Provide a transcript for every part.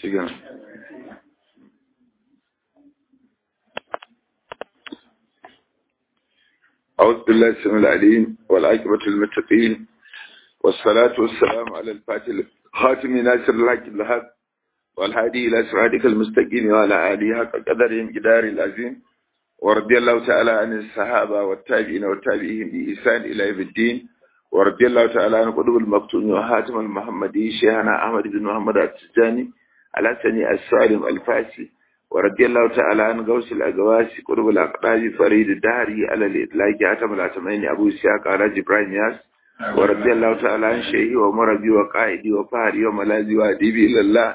shigan أعوذ بالله السميع العليم والعاقبة للمتقين والصلاة والسلام على الفاتح خاتم ناصر الحق الحق والهادي إلى صراطك المستقيم وعلى آله حق قدرهم جدار العظيم ورضي الله تعالى عن الصحابة والتابعين والتابعين بإحسان إلى يوم الدين ورضي الله تعالى عن قطب المكتوم وحاتم المحمدي شيخنا أحمد بن محمد التجاني على سني السالم الفاسي ورضي الله تعالى عن غوث الأقواسي قطب الأقطاب فريد الدهري على الإطلاق حاتم الأتمين أبو سياق على جبران ياس ورضي الله تعالى عن شيخي ومربي وقائدي وفهري وملاذي وأديبي إلى الله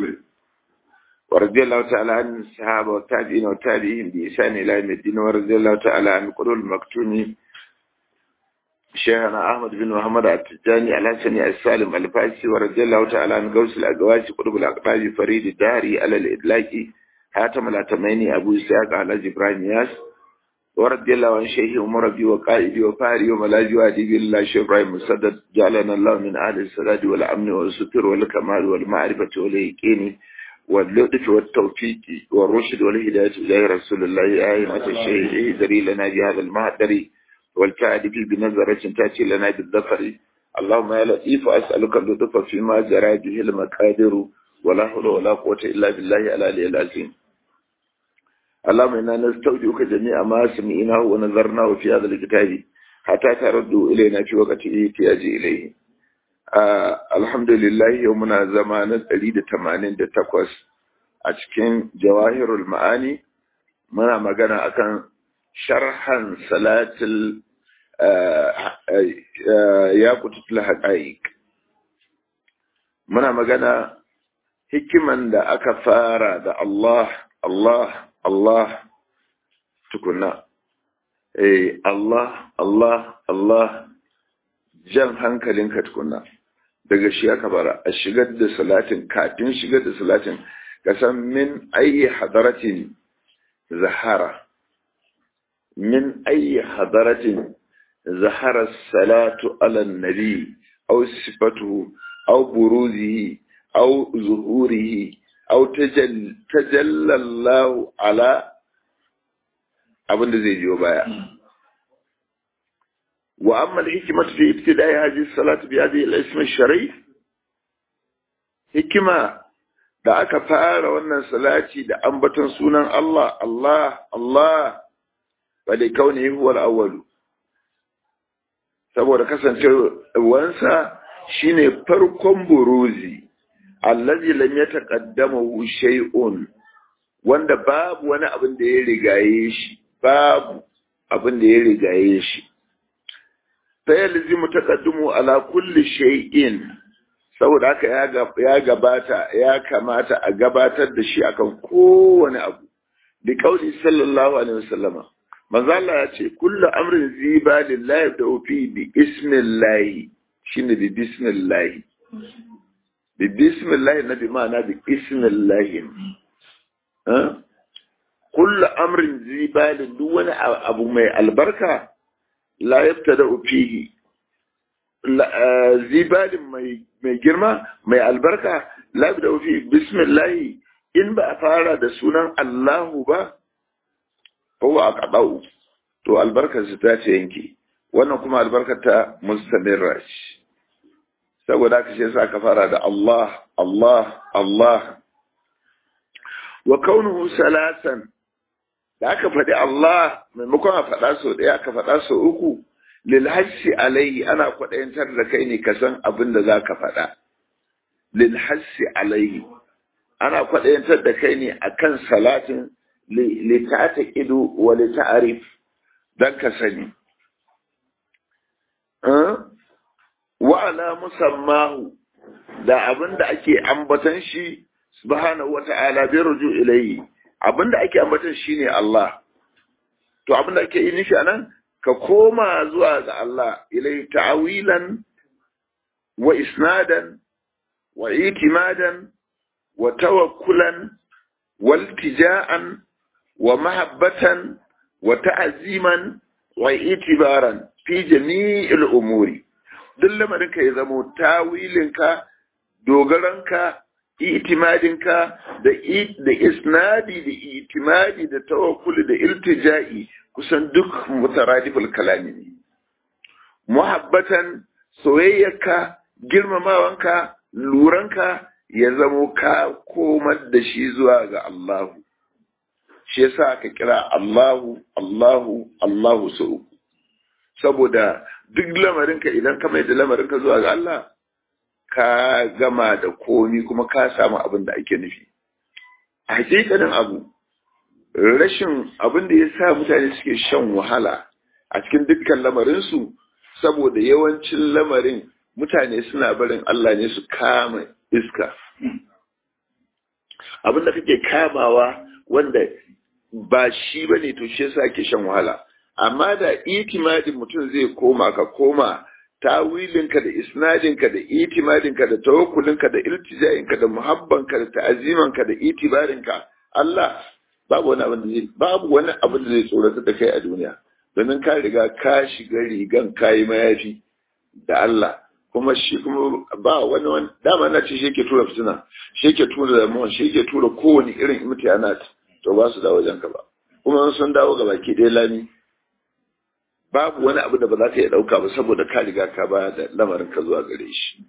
ورضي الله تعالى عن الصحابة والتابعين والتابعين بإحسان إلى يوم الدين ورضي الله تعالى عن قطب المكتوم شيخنا أحمد بن محمد التجاني على سني السالم الفاسي ورضي الله تعالى عن غوث الأقواسي قطب الأقطاب فريد الدهري على الإطلاق حاتم الأتميني أبو إسحاق على جبران ياس ورضي الله عن شيخ ومربي وقائدي وفاري وملاذي وأديبي الله شيخ إبراهيم مسدد جعلنا الله من أهل السداد والأمن والستر والكمال والمعرفة واليقين واللطف والتوفيق والرشد والهداية إلى رسول الله آية الشيخ ذري لنا بهذا المهدر والكعد في بنظرة تأتي لنا بالظفر اللهم يا لطيف أسألك اللطف فيما جرى به المقادر ولا حول ولا قوة إلا بالله العلي العظيم اللهم إنا نستودعك جميع ما سمعناه ونظرناه في هذا الكتاب حتى تردوا إلينا في وقت الاحتياج إليه آه الحمد لله يومنا زمان الدليل تمانين تقوس أتكين جواهر المعاني منا مغانا أكن شرحا صلاة ياقوتة الحقائق muna magana hikiman da aka fara da Allah, Allah, Allah tukuna. Eh, Allah, Allah, Allah, jan hankalinka tukuna. Daga shi aka fara, a shigar da salatin, kafin shigar da salatin, ka san min ayi hadaratin zahara. Min ayi hadaratin zahara salatu ala nabi, au sifatu أو بروزه أو ظهوره أو تجل تجلى الله على abin da zai biyo baya wa amma al-hikmatu fi ibtida'i hadhihi as-salati bi hadhihi al-ism al-sharif hikima da aka fara wannan salati da ambaton sunan Allah Allah Allah wa da kaunihi huwa al-awwal saboda kasancewarsa shine farkon buruzi allazi lam yataqaddamu shay'un wanda babu wani abin da ya rigaye shi babu abin da ya rigaye shi fa yalzimu taqaddumu ala kulli shay'in saboda haka ya gabata ya kamata a gabatar da shi akan kowane abu bi kauli sallallahu alaihi wasallama manzo Allah ya ce kullu amrin ziba lillahi da fi bi ismillahi shine bi bismillahi bi bismillahi na bi ma'ana bi ismillahi kullu amrin zibalin duk wani abu mai albarka la yabtada fihi zibalin mai girma mai albarka la yabtada fihi bismillahi in ba a fara da sunan Allahu ba ko a kadau to albarkar su ta ce yanke wannan kuma albarkar ta mustamirra ce saboda haka shi yasa aka fara da Allah Allah Allah wa kaunuhu salasan da aka faɗi Allah maimakon a faɗa sau ɗaya aka faɗa sau uku lil hassi alaihi ana kwaɗayantar da kai ne ka san abin da za ka faɗa lil hassi alaihi ana kwaɗayantar da kai ne akan salatin li ta'ata ido wa li ta'arif dan ka sani wa'ala musammahu da abin da ake ambatan shi subhanahu wa ta'ala bi ruju ilayhi abin da ake ambatan shi ne Allah to abin da ake yi nufi anan ka koma zuwa ga Allah ilayhi ta'awilan wa isnadan wa itimadan wa tawakkulan wa iltija'an wa mahabbatan wa ta'aziman wa itibaran fi jami'il umuri duk lamarinka ya zamo tawilinka dogaranka itimadinka da da isnadi da itimadi da tawakkuli da iltija'i kusan duk mutaradiful kalami ne muhabbatan soyayyarka girmamawanka luranka ya zamo ka komar da shi zuwa ga Allahu shi yasa aka kira Allahu Allahu Allahu sau saboda duk lamarinka idan ka mai da lamarinka zuwa ga Allah ka gama da komi kuma ka samu abin da ake nufi a hakikanin abu rashin abin da ya sa mutane suke shan wahala a cikin dukkan lamarinsu saboda yawancin lamarin mutane suna barin Allah ne su kama iska abin da kake kamawa wanda ba shi ba ne to shi yasa ake shan wahala amma da itimadin mutum zai koma ka koma tawilinka da isnadinka da itimadinka da tawakkulinka da iltija'inka da muhabbanka da ta'azimanka da itibarinka Allah babu wani abin da zai babu wani abin da zai tsorata da kai a duniya domin ka riga ka shiga rigan kayi mayafi da Allah kuma shi kuma ba wani wani dama na ce shi ke tura fitina shi ke tura damuwa shi ke tura kowane irin imtihanat to ba su dawo wajenka ba kuma sun dawo ga baki ɗaya lami babu wani abu da ba za ka iya ɗauka ba saboda ka riga ka ba da lamarin ka zuwa gare shi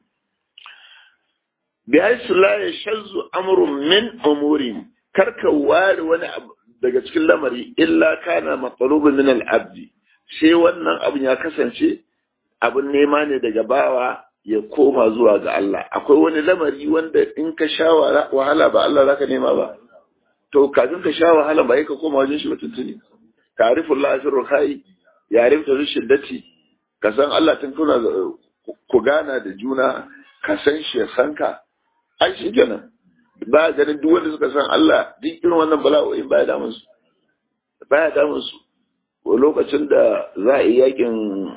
bi haisu la ya shazzu amrun min umuri karka ware wani abu daga cikin lamari illa kana matsalubin min al-abdi sai wannan abin ya kasance abin nema ne daga bawa ya koma zuwa ga Allah akwai wani lamari wanda in ka sha wahala ba Allah zaka nema ba to kafin ka sha wahala ba ka koma wajen shi ba tuntuni ta'riful la sirru kai ya rifta shiddati ka san Allah tun kuna ku gana da juna ka san shi ya san ka ai shi kenan ba ganin duk wanda suka san Allah duk irin wannan bala'o'in baya damun su baya damun su lokacin da za a yi yakin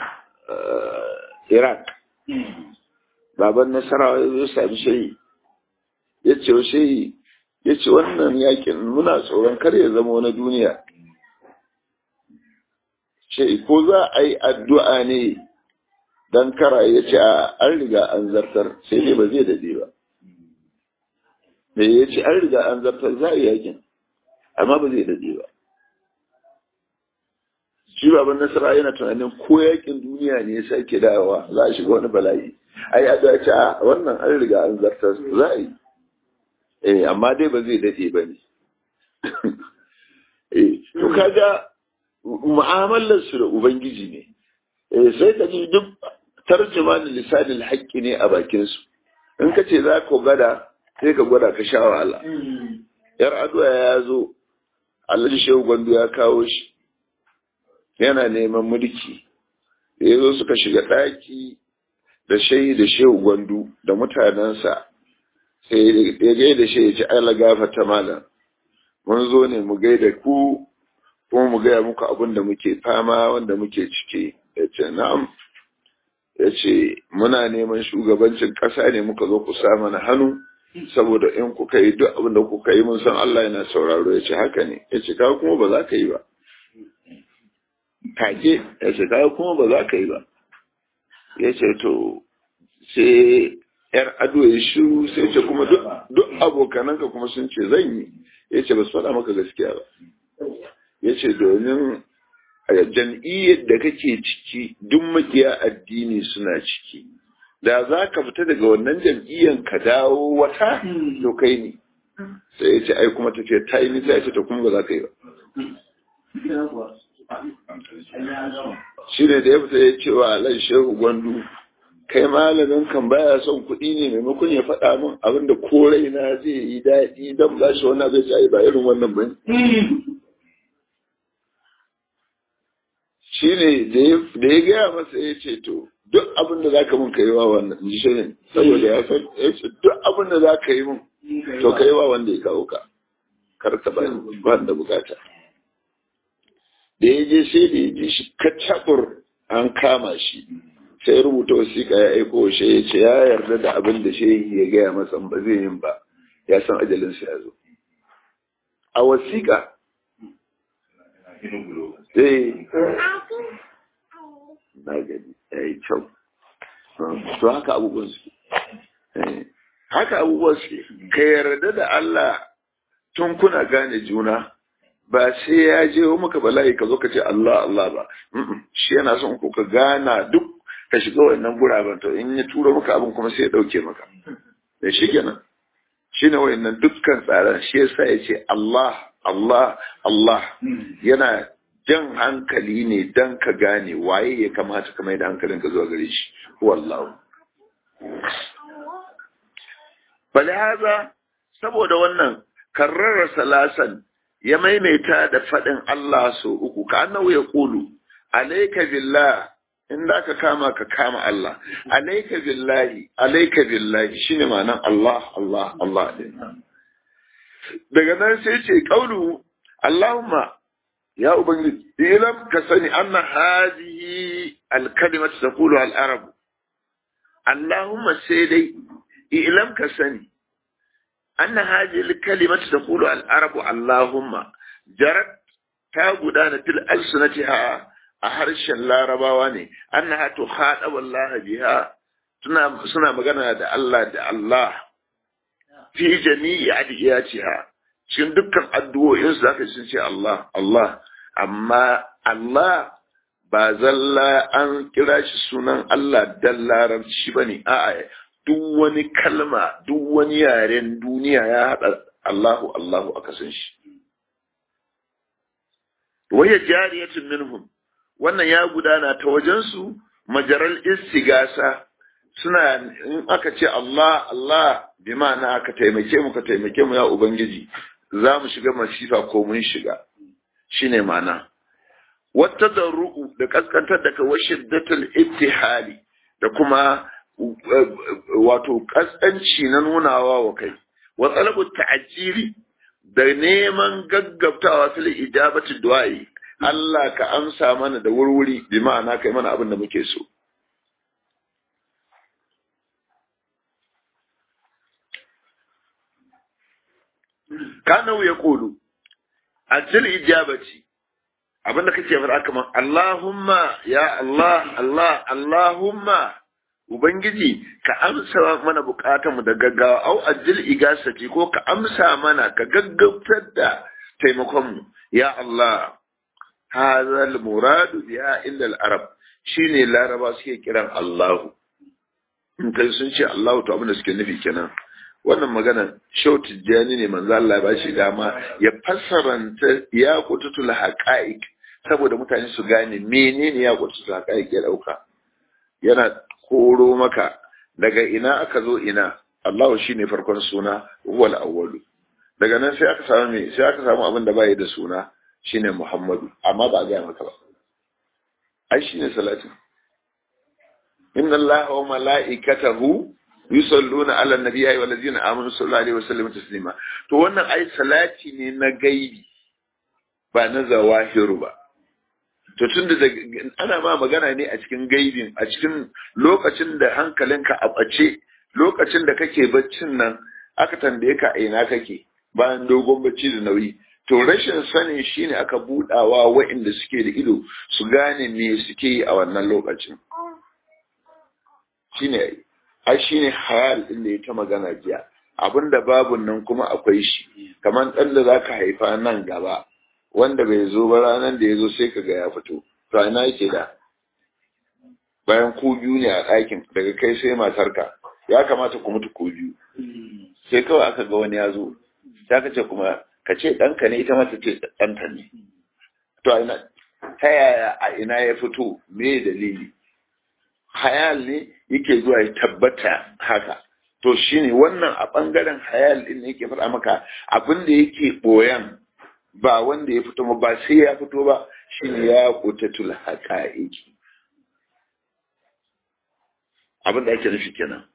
Iraq baban nasarawa ya zo sami shayi ya ce wa shayi ya ce wannan yakin muna tsoron kar ya zama wani duniya ce ko za a yi addu'a ne don kara ya ce a an riga an zartar sai ne ba zai dade ba da ya ce an riga an zartar za a yi yakin amma ba zai dade ba shi baban nasara yana tunanin ko yakin duniya ne ya sake dawowa za a shiga wani bala'i ai a ce a wannan an riga an zartar za a yi eh amma dai ba zai dade ba ne eh to kaga mu'amalar su da ubangiji ne eh sai ka ji duk tarjuma da lisanin haƙƙi ne a bakin su in ka ce za ka gada sai ka gwada ka sha wahala yar addu'a ya zo alhaji shehu gwandu ya kawo shi yana neman mulki da ya zo suka shiga ɗaki da shayi da shehu gwandu da mutanensa sai ya gaida shi ya ci ala gafata malam mun zo ne mu gaida ku kuma mu gaya muku abin da muke fama wanda muke ciki ya ce na'am ya ce muna neman shugabancin ƙasa ne muka zo ku sa mana hannu saboda in kuka yi duk abin da kuka yi mun san Allah yana sauraro ya ce haka ne ya ce kawo kuma ba za ka yi ba take ya ce kawo kuma ba za ka yi ba ya ce to sai yar ado ya shiru sai ce kuma duk abokananka kuma sun ce zan yi ya ce ba su faɗa maka gaskiya ba ya ce domin jam'iyyar da kake ciki duk makiya addini suna ciki da za ka fita daga wannan jam'iyyar ka dawo wata to kai ne sai ya ce ai kuma ta ce ta yi nisa ya ce ta kuma ba za ka yi ba shi ne da ya fita ya ce wa alai shehu gwandu kai malamin kan baya son kuɗi ne maimakon ya faɗa min abin da ko raina zai yi daɗi don ba shi wannan zai ce ba irin wannan ba shi ne da ya gaya masa ya ce to duk abin da za ka min ka yi wa wannan ji shi ne saboda ya san ya ce duk abin da za ka yi min to ka yi wa wanda ya kawo ka kar ka ba da bukata da ya je sai da ya ji shi kacabur an kama shi sai rubuta wasiƙa ya aiko shi ya ce ya yarda da abin da shehi ya gaya masa ba zai yin ba ya san ajalinsa ya zo a wasiƙa eh na gani ya yi kyau to haka abubuwan su haka abubuwa suke ka yarda da Allah tun kuna gane juna ba sai ya je maka bala'i ka zo ka ce Allah Allah ba shi yana son ku ka gana duk ka shiga wannan guraben to in ya tura maka abin kuma sai ya dauke maka da shi kenan shi ne wayannan dukkan tsaron shi yasa ya ce Allah Allah Allah yana jan hankali ne dan ka gane waye ya kamata ka mai da hankalin ka zuwa gare shi wallahu bali haza saboda wannan karrara salasan ya maimaita da faɗin Allah so uku ka annahu ya kulu alayka billah in da ka kama ka kama Allah alayka billahi alayka billahi shine ma'anan Allah Allah Allah din daga nan sai ce kaulu Allahumma ya ubangiji ilam ka sani anna hadhihi al-kalimatu taqulu al-arab Allahumma sai dai ilam ka sani أن هذه الكلمة تقول العرب اللهم جرت تاغدان في ألسنتها أحرش لا رباواني أنها تخاطب الله بها سنة مغانا دا الله دا الله في جميع أدعياتها cikin dukkan addu'o'in su zaka sun ce Allah Allah amma Allah ba zalla an kira shi sunan Allah dan larabci bane a'a duk wani kalma duk wani yaren duniya ya haɗa Allahu Allahu aka san shi waya jariyatun minhum wannan ya gudana ta wajensu majaral istigasa suna in aka ce Allah Allah bi ma'ana aka taimake mu ka taimake mu ya ubangiji za mu shiga masifa ko mun shiga shine ma'ana wata darru'u da kaskantar da ka washiddatul ittihali da kuma wato kaskanci na nunawa wa kai wa talabu ta'jili da neman gaggabtawa fil ijabati du'ai Allah ka amsa mana da wurwuri bi ma'ana kai mana abin da muke so kana ya kulu ajil ijabati abinda kake faɗa kamar Allahumma ya Allah Allah Allahumma Ubangiji ka amsa mana bukatanmu da gaggawa au ajil igasati ko ka amsa mana ka gaggautar da taimakonmu ya Allah hazal muradu biya illa al-arab shine laraba suke kiran Allahu in kai sun ce Allahu to abin da suke nufi kenan wannan magana shau tijjani ne manzo Allah ba shi dama ya fassaranta ya kututul haqa'iq saboda mutane su gane menene ya kututul haqa'iq ya dauka yana koro maka daga ina aka zo ina Allahu shine farkon suna wal awwalu daga nan sai aka samu me sai aka samu abin da bai da suna shine Muhammadu amma ba ga maka ba ai shine salatin inna Allaha wa mala'ikatahu yusalluna ala nabiyyi wa allazina amanu sallallahu alaihi wasallam taslima to wannan ai salati ne na gaibi ba na zawahiru ba to tun da ana ma magana ne a cikin gaibin a cikin lokacin da hankalinka a ɓace lokacin da kake baccin nan aka tambaye ka ina kake bayan dogon bacci da nauyi to rashin sanin shine aka budawa waɗanda suke da ido su gane me suke yi a wannan lokacin shine ai shine hayal din da ya ta magana jiya abinda babu nan kuma akwai shi kamar ɗan da zaka haifa nan gaba wanda bai zo ba ranar da ya zo sai kaga ya fito to ina yake da bayan ku biyu ne a ɗakin daga kai sai matarka ya kamata ku mutu ku biyu sai kawai aka ga wani ya zo ta ka ce kuma ka ce ɗanka ne ita mata ce ɗanta ne to a ina ta yaya a ina ya fito me dalili hayal ne yake zuwa ya tabbata haka to shine wannan a ɓangaren hayal ɗin ne yake faɗa maka abin da yake ɓoyan ba wanda ya fito ba sai ya fito ba shine ya kutatul haqa'iqi abin da ake nufi kenan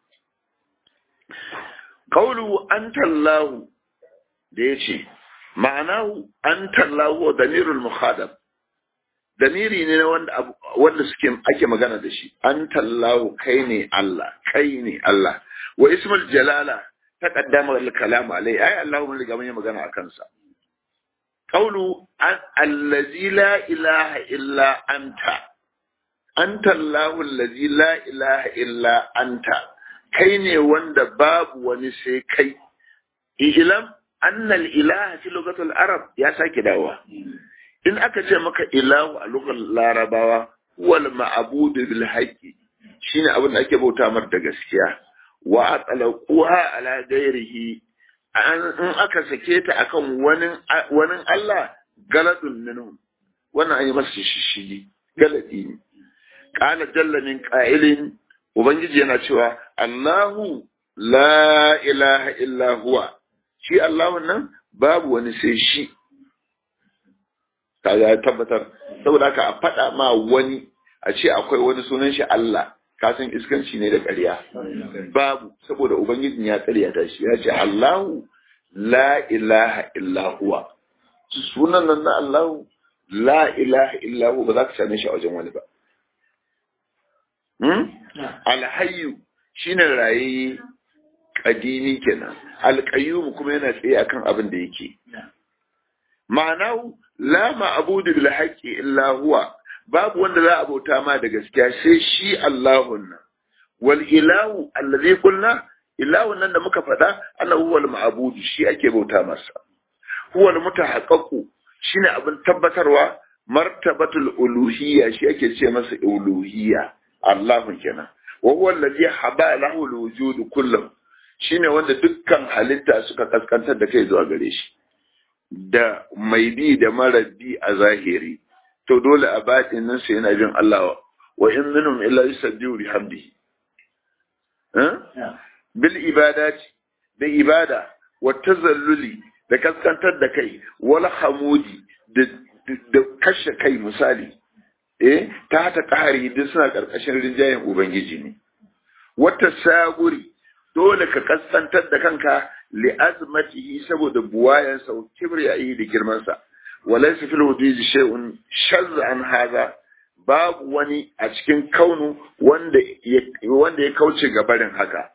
qawlu anta Allah da yace ma'anahu anta Allah wa damirul mukhadab damiri ne wanda wanda suke ake magana da shi anta Allah kai ne Allah kai ne Allah wa ismul jalala taqaddama al kalam alai ai Allah mun riga mun yi magana akan sa قوله الذي لا إله إلا أنت أنت الله الذي لا إله إلا أنت kai ne wanda babu wani sai kai ilam annal ilaha fi lugatul arab ya sake dawowa in aka ce maka ilahu a lugar larabawa wal ma'budu bil haqqi shine abin da ake bauta mar da gaskiya wa atlaquha ala ghairihi in aka sake ta akan wani wani Allah galadun minhum wannan an yi masa shishigi galadi ne qala jalla min qa'ilin ubangiji yana cewa Allahu la ilaha illa huwa shi Allahun nan babu wani sai shi kaga ya tabbatar saboda haka a faɗa ma wani a ce akwai wani sunan shi Allah ka san iskanci ne da ƙarya babu saboda ubangijin ya ƙaryata shi ya ce Allahu la ilaha illa huwa sunan nan na Allahu la ilaha illa huwa ba za ka same shi a wajen wani ba alhayyu shine raye kadimi kenan alqayyum kuma yana tsaye akan abin da yake ma'anahu la ma'budu bil haqqi illa huwa babu wanda za a bauta ma da gaskiya sai shi Allahun nan wal ilahu allazi qulna ilahun nan da muka faɗa ana huwal ma'budu shi ake bauta masa huwal mutahaqqaqu shine abin tabbatarwa martabatul uluhiyya shi ake ce masa uluhiyya Allahun kenan wa huwa allazi haba lahu alwujud kullu shine wanda dukkan halitta suka kaskantar da kai zuwa gare shi da mai bi da mara bi a zahiri to dole a batin nan sai yana bin Allah wa in minhum illa yusabbihu bihamdihi bil ibadati da ibada wa tazalluli da kaskantar da kai wal hamudi da kashe kai misali eh ta hata ƙari duk suna ƙarƙashin rinjayen ubangiji ne wata saguri dole ka kaskantar da kanka li azmatihi saboda buwayan sa kibriyayi da girman sa walaysa fil wujudi shay'un shazza an hadha babu wani a cikin kaunu wanda ya wanda ya kauce ga barin haka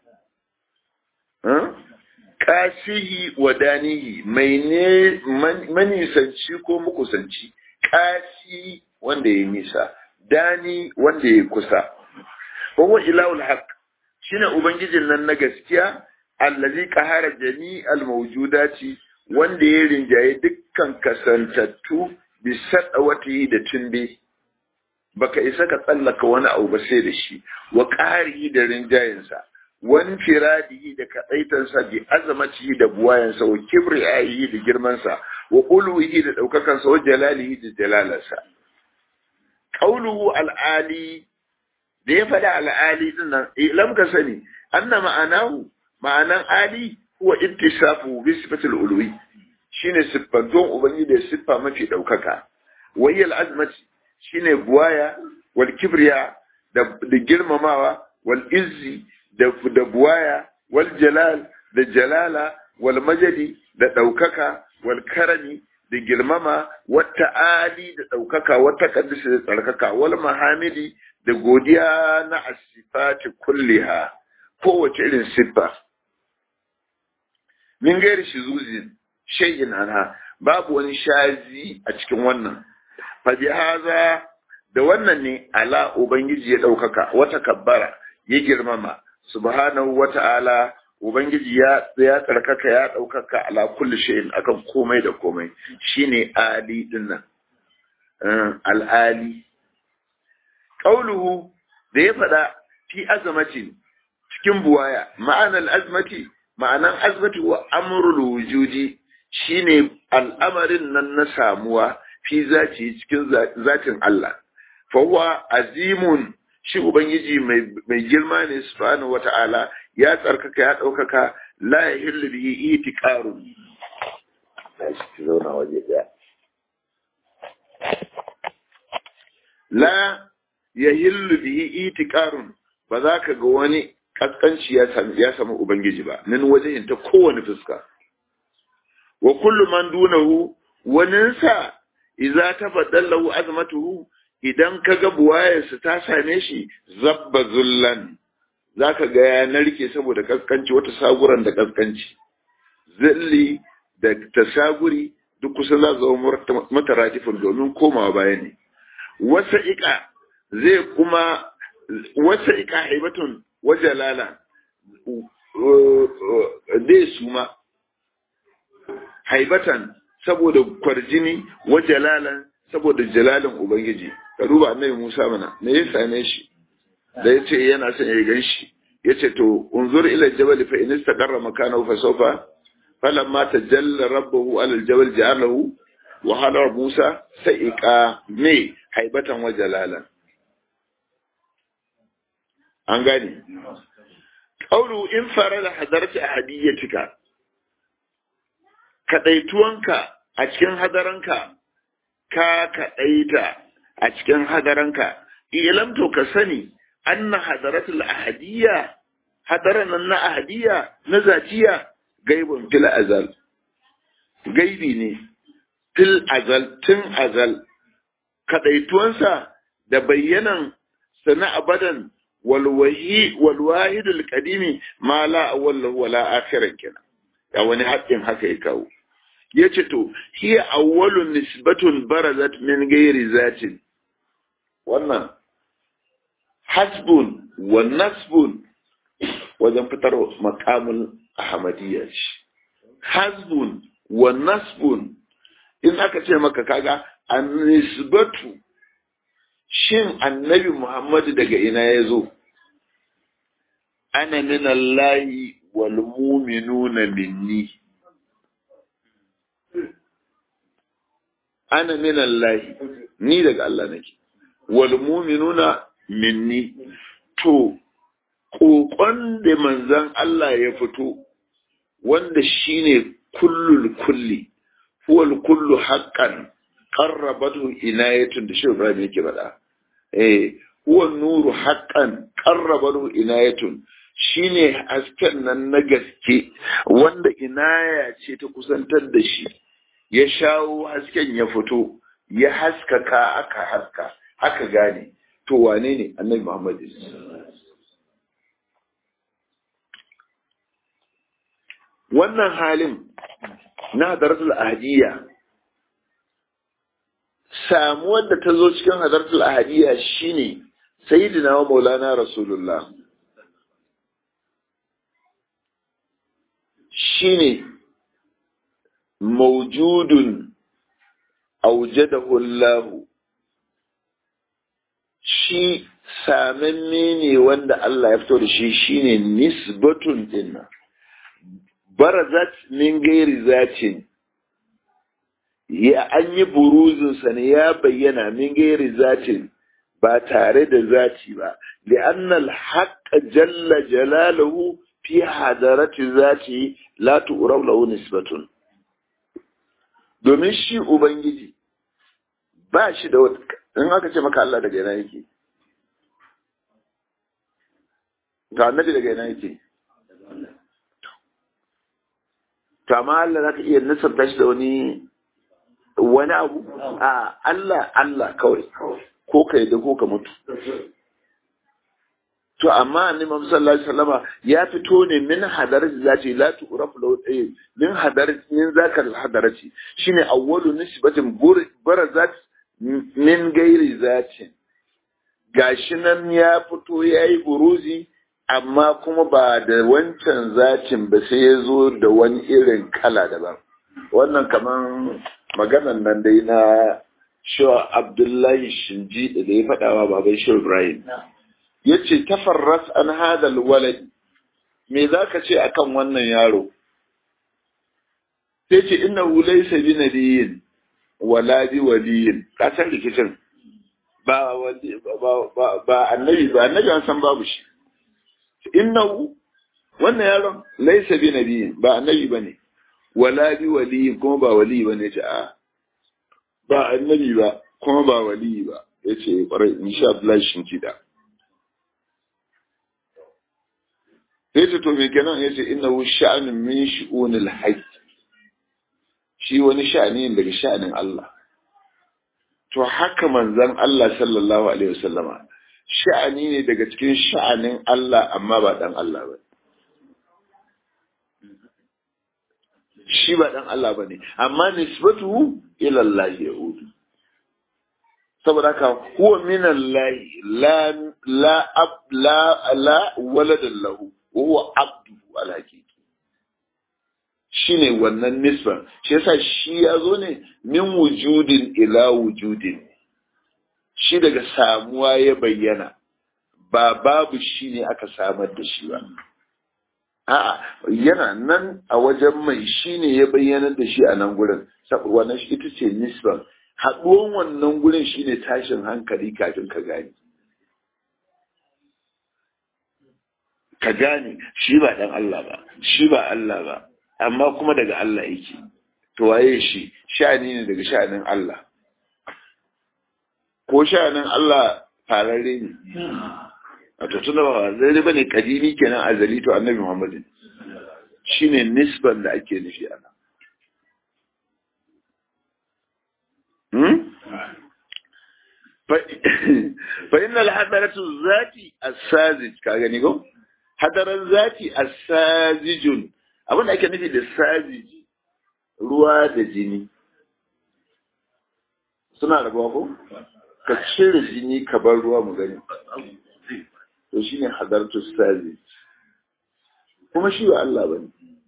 kasihi wa danihi mai ne manisanci ko mukusanci kasi wanda ya nisa dani wanda ya kusa wa ilahul haq shine ubangijin nan na gaskiya allazi qahara jami'al mawjudati wanda ya rinjaye dukkan kasantattu bi sadawati da tumbe baka isa ka tsallaka wani abu ba sai da shi wa qaharihi da rinjayensa wan firadihi da kadaitansa bi azamatihi da buwayansa wa kibriyahi da girmansa wa uluhi da daukakansa wa jalalihi da jalalarsa qauluhu al'ali da ya faɗa al'ali din nan lam ka sani anna ma'anahu ma'anan ali huwa ittisafu bi sifatil uluwi shine siffanton ubangiji da siffa mafi daukaka wayyal azmati shine buwaya wal kibriya da girmamawa wal izzi da da buwaya wal jalal da jalala wal majadi da daukaka wal karami da girmama wata ali da ɗaukaka wata ƙaddisa da tsarkaka wal mahamidi da godiya na asifati kulliha kowace irin siffa min gairi shi zuzin shayin anha babu wani shazi a cikin wannan fabi haza da wannan ne ala ubangiji ya ɗaukaka wata kabbara ya girmama subhanahu wa ta'ala Ubangiji ya ya tsarkaka ya ɗaukaka ala kulli shay'in akan komai da komai shine ali din nan al'ali qauluhu da ya faɗa fi azamatin cikin buwaya ma'anar azmati ma'anan azmati wa amrul wujudi shine al'amarin nan na samuwa fi zati cikin zatin Allah fa huwa azimun shi ubangiji mai girma ne subhanahu wata'ala ya tsarkaka ya ɗaukaka la ya hillu bihi itiqarun la ya hillu bihi itiqarun ba za ka ga wani kaskanci ya sami ya samu ubangiji ba nan wajen ta kowane fuska wa kullu man dunahu waninsa idza tabaddalahu azmatuhu idan kaga buwayarsa ta same shi zabba zullan za ka ga ya narke saboda kaskanci wata saguran da kaskanci zilli da tasaguri duk kusa za zama mata ratifin domin komawa baya ne wasa ika zai kuma wasa ika haibatun wajalala dai suma haibatan saboda kwarjini wa jalalan saboda jalalin ubangiji ka duba annabi Musa mana me ya same shi da yace yana son ya gan shi yace to unzur ila jabal fa in istaqarra makanahu fa sawfa falamma tajalla rabbuhu ala aljabal ja'alahu wa hala Musa sa'iqa me haibatan wa jalalan an gane qawlu in farada hadarati ahadiyatika kadaituwanka a cikin hadaranka ka kaɗaita a cikin hadaranka ilam to ka sani anna hadaratul ahadiyya hadaran nan na ahadiyya na zatiya gaibun fil azal gaibi ne fil azal tun azal kadaituwansa da bayyanan sana abadan walwahi walwahidul qadimi ma la awwal wala akhiran kenan ya wani haƙƙin haka ya kawo ya ce to hiya awwalun nisbatun barazat min gairi zatin wannan hasbun wa nasbun wajen fitar makamul ahmadiyya ce hasbun wa nasbun in aka ce maka kaga an nisbatu shin annabi muhammadu daga ina ya zo ana min Allahi wal mu'minuna minni ana min Allahi ni daga Allah nake wal mu'minuna minni to kokon da manzon Allah ya fito wanda shine kullul kulli huwal kullu haqqan qarrabatu inayatun da shi Ibrahim yake faɗa eh huwa nuru haqqan qarrabatu inayatun shine hasken nan na gaske wanda inaya ce ta kusantar da shi ya shawo hasken ya fito ya haskaka aka haska aka gane to wane ne annabi Muhammad wannan halin na hadaratul ahadiyya samuwar da ta zo cikin hadaratul ahadiyya shine sayyidina wa maulana rasulullah shine mawjudun aujadahu Allah shi samamme ne wanda Allah ya fito da shi shine nisbatun dinna barazat min gairi zatin ya an yi buruzinsa ne ya bayyana min gairi zatin ba tare da zati ba li'annal haqqa jalla jalaluhu fi hadarati zati la tu'rab lahu nisbatun domin shi ubangiji ba shi da wata in aka ce maka Allah daga yana yake ga annabi daga yana yake to amma Allah zaka iya nasarta shi da wani wani abu a Allah Allah kawai ko ka yadda ko ka mutu to amma annabi Muhammad sallallahu alaihi wasallama ya fito ne min hadarati zati la tu'rafu lahu tayyib min hadarati min zakal hadarati shine awwalu nisbatin barazat min gairi zati gashi nan ya fito yayi buruzi amma kuma ba da wancan zatin ba sai ya zo da wani irin kala daban wannan kaman maganan nan dai na Shaw Abdullahi Shinji da ya faɗawa baban Shaw Ibrahim ya ce tafarras an hadal walad me za ka ce akan wannan yaro sai ce ina wulai sabi nabiyin wala bi waliyin kasar rikicin ba ba annabi ba annabi an san babu shi innahu wannan yaron laisa bi nabiyin ba annabi bane wala bi waliyin kuma ba wali bane ce a ba annabi ba kuma ba wali ba yace kwarai insha Allah shin kida sai ta to me kenan ya ce innahu sha'anun min shu'unil hajj shi wani sha'ani ne daga sha'anin Allah to haka manzon Allah sallallahu alaihi wasallama sha'ani ne daga cikin sha'anin Allah amma ba dan Allah ba shi ba dan Allah bane amma nisbatu ila Allah yahudu saboda haka huwa min Allah la la la la waladan lahu huwa abdu al-haqiqi shine wannan nisban shi yasa shi ya zo ne min wujudin ila wujudin shi daga samuwa ya bayyana ba babu shi ne aka samar da shi ba a'a yana nan a wajen mai shi ne ya bayyana da shi a nan gurin wannan shi ita ce nisban haɗuwan wannan gurin shi ne tashin hankali kafin ka gane ka gane shi ba ɗan Allah ba shi ba Allah ba amma kuma daga Allah yake to waye shi sha'ani ne daga sha'anin Allah ko sha'anin Allah fararre ne a to tunda ba zai ba ne kadimi kenan azali to annabi Muhammad shine nisban da ake nufi ana fa innal hadaratu zati as-sazij ka gani ko hadaran zati as-sajijun abin da ake nufi da sajiji ruwa da jini suna rabuwa ko ka cire jini ka bar ruwa mu gani to shine hadaratu sajij kuma shi ba Allah bane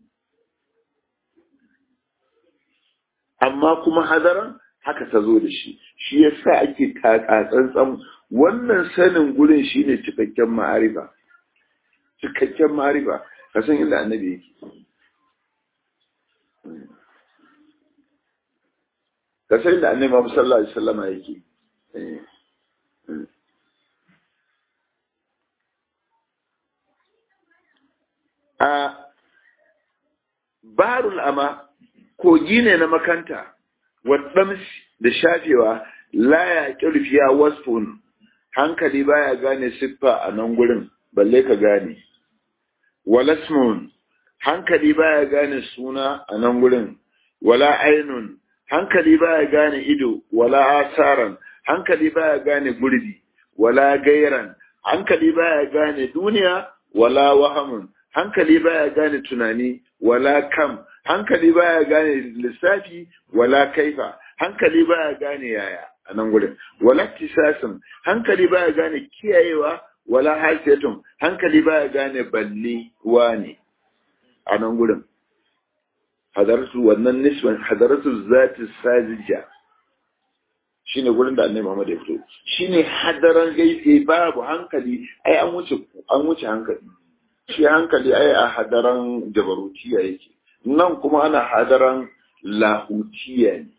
amma kuma hadaran haka ta zo da shi shi yasa ake tsantsan wannan sanin gurin shine cikakken ma'arifa cikakken ma'arifa ka san inda annabi yake ka san inda annabi Muhammad sallallahu alaihi wasallam yake a barul ama kogi ne na makanta waɗams da shafewa la ya ƙirfiya wasfun hankali baya gane siffa a nan gurin balle ka gane walasmun hankali baya gane suna a nan gurin wala ainun hankali baya gane ido wala asaran hankali baya gane gurbi wala gairan hankali baya gane duniya wala wahamun hankali baya gane tunani wala kam hankali baya gane lissafi wala kaifa hankali baya gane yaya a nan gurin wala tisasin hankali baya gane kiyayewa wala hasiyatun hankali baya gane balle wane a nan gurin hadaratu wannan nisban hadaratu zati sajija shine gurin da annabi Muhammad ya fito shine hadaran gaibe babu hankali ai an wuce an wuce hankali shi hankali ai a hadaran jabarutiya yake nan kuma ana hadaran lahutiya ne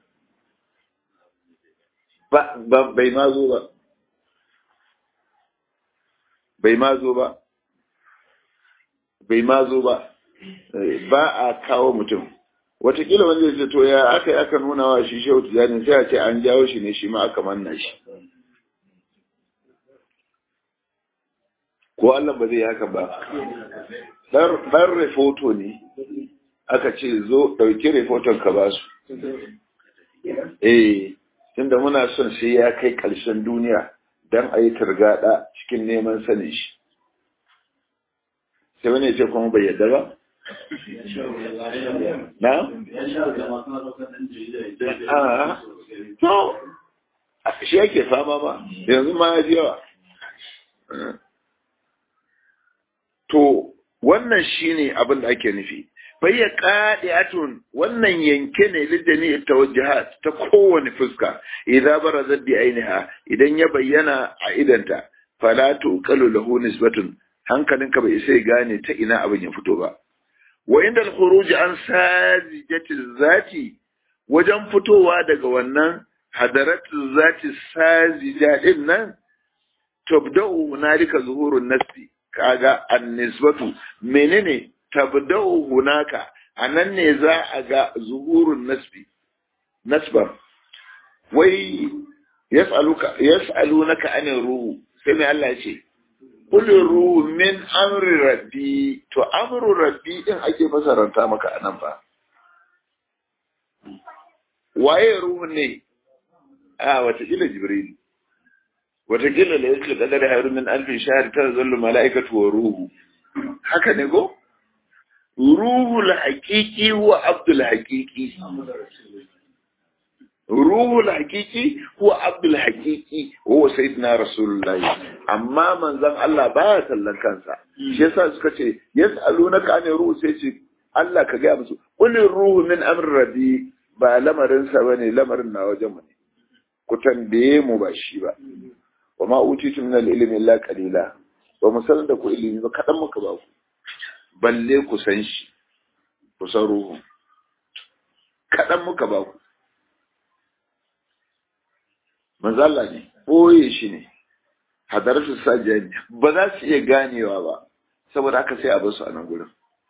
ba bai ma zo ba bai ma zo ba bai ma zo ba ba a kawo mutum watakila wanda zai to ya aka yi aka nuna wa shi shehu tijani sai a ce an jawo shi ne shi ma aka manna shi ko Allah ba zai haka ba dan refoto ne aka ce zo ɗauki refoton ka ba su eh tunda muna son sai ya kai ƙarshen duniya don a yi targaɗa cikin neman sanin shi sai wani ya ce kuma bai yadda ba na? to shi yake fama ba yanzu ma ya yawa to wannan shine abin da ake nufi bayya qadi'atun wannan yanke ne lidani tawajjuhat ta kowane fuska idza barazat bi ainiha idan ya bayyana a idanta fala tuqalu lahu nisbatun hankalinka bai sai gane ta ina abin ya fito ba wa inda al-khuruj an sajijati zati wajen fitowa daga wannan hadaratu zati sajija din nan tabda'u hunalika zuhurun nafsi kaga an-nisbatu menene tabda'u hunaka anan ne za a ga zuhurun nasbi nasbar wai yas'aluka yas'alunaka anir ruhu sai mai Allah ya ce qul ruhu min amri rabbi to amru rabbi din ake fasaranta maka anan ba waye ruhu ne a wata ila jibril wata kila la yaslu qadar hayru min alfi shahr tazallu malaikatu wa ruhu haka ne go ruhul haqiqi wa abdul haqiqi ruhul hakiki huwa abdul hakiki huwa sayyidina rasulullahi amma manzon Allah baya sallan kansa shi yasa suka ce yas'alunaka an ruhu sai ce Allah ka ga musu qul ruhu min amri rabbi ba lamarin sa bane lamarin na wajen mu ne ku tambaye mu ba shi ba wa ma utitu min al-ilmi illa qalila ba mu san da ku ilimi ba kadan muka ba ku balle ku san shi ku san ruhu kadan muka ba ku manzala ne ɓoye shi ne hadarsu sajiyar ba za su iya ganewa ba saboda haka sai a basu a nan gurin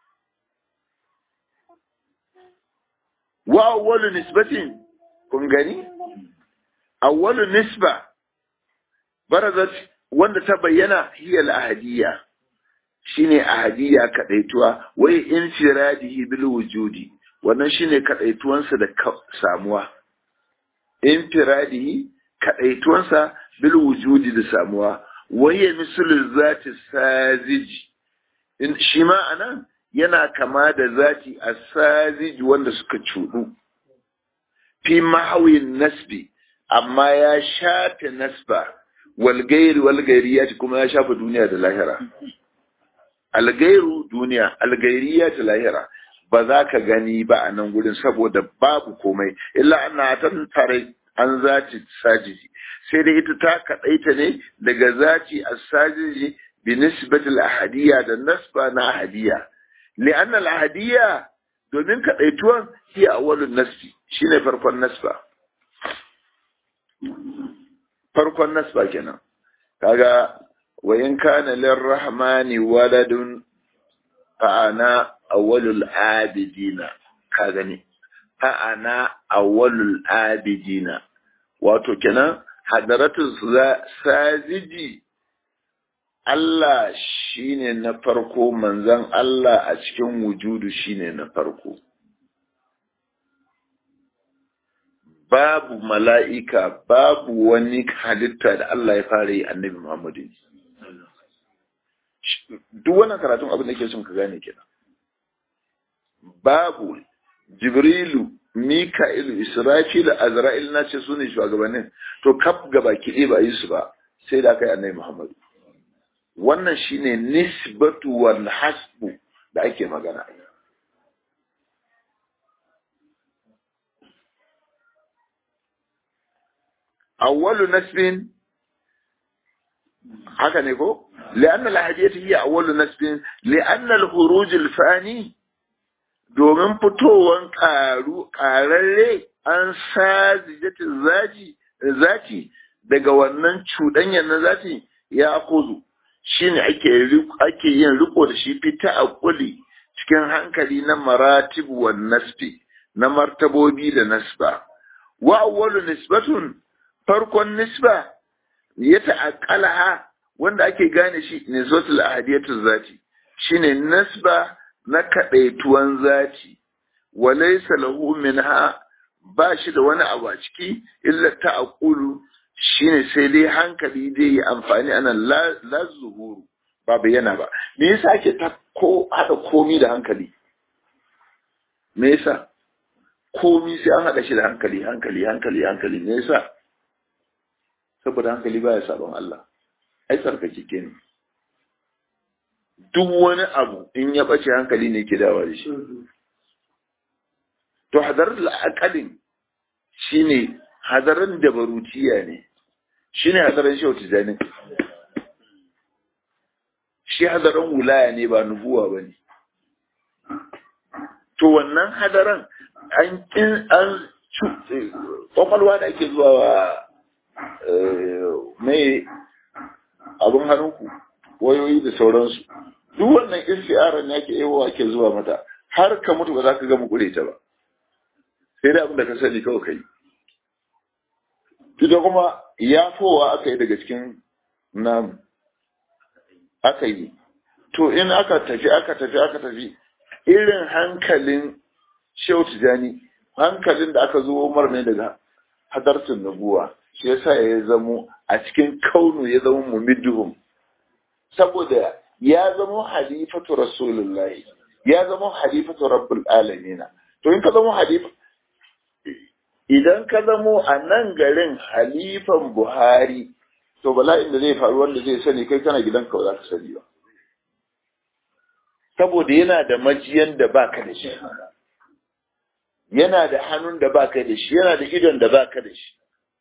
wa awwalu nisbatin kun gani awwalu nisba barazat wanda ta bayyana hiya al-ahadiyya shine ahadiyya kadaituwa wai infiradihi bil wujudi wannan shine kadaituwansa da samuwa infiradihi kaɗaituwansa bil wujudi da samuwa waye misalin zati saziji in shi ma anan yana kama da zati a saziji wanda suka cuɗu fi mahawin nasbi amma ya shafe nasba walgairi walgairi ya kuma ya shafe duniya da lahira algairu duniya algairiya ta lahira ba za ka gani ba a nan gurin saboda babu komai illa ana tan tare an zaci sajiji sai dai ita ta kaɗaita ne daga zaci a sajiji bi nisbatil ahadiyya da nasba na ahadiyya li'an al ahadiyya domin kaɗaituwan hi awwalun nasbi shine farkon nasba farkon nasba kenan kaga wa in kana lirrahmani waladun fa ana awwalul abidina ka gani fa ana awwalul abidina wato kenan hadaratun sajiji Allah shine na farko manzon Allah a cikin wujudu shine na farko babu mala'ika babu wani halitta da Allah ya fara yi annabi Muhammadu duk wannan karatun abin da ke son ka gane kenan babu jibrilu mika'ilu israfilu azra'il na ce su ne shugabannin to kaf gaba kiɗe ba yi su ba sai da aka yi annabi muhammadu wannan shine nisbatu wal hasbu da ake magana awwalu nasbin haka ne ko لأن الأحدية هي أول نسب لأن الخروج الفاني domin fitowan ƙaru ƙararre an sajijatin zaji zati daga wannan cuɗanyar na zati ya kuzu shine ake ake yin riko da shi fita a kuli cikin hankali na maratib wa nasbi na martabobi da nasba wa awwalu nisbatun farkon nisba ya ta'aqqalaha wanda ake gane shi ne zotul ahadiyatu zati shine nasba na kadaituwan zati walaysa lahu minha ba shi da wani abu a ciki illa ta'qulu shine sai dai hankali dai yi amfani anan la zuhuru ba bayyana ba me yasa ake ta ko hada komi da hankali me yasa komi sai an hada shi da hankali hankali hankali hankali me yasa saboda hankali baya sabon Allah ai tsarkake ne duk wani abu in ya ɓace hankali ne ke dawa da shi to hadarar al'akalin shi ne hadarin da barutiya ne shi ne hadarin shi wata shi hadarin wulaya ne ba nubuwa ba ne to wannan hadaran an kin an kwakwalwa da ake zuwa wa mai abin hannunku wayoyi da sauransu duk wannan istiaran yake yawa ke zuwa mata har ka mutu ba za ka gama kure ta ba sai da abin da ka sani kawai kai ita kuma ya fowa aka yi daga cikin namu aka yi to in aka tafi aka tafi aka tafi irin hankalin shehu tijani hankalin da aka zo umar ne daga hadartun nabuwa shi yasa ya zamo a cikin kaunu ya zama mumidduhum saboda ya zama halifatu rasulullahi ya zama halifatu rabbul alamina to in ka zama halifa idan ka zamo a nan garin halifan buhari to bala'in da zai faru wanda zai sani kai kana gidanka ba za ka sani ba saboda yana da majiyan da baka da shi yana da hannun da baka da shi yana da idon da baka da shi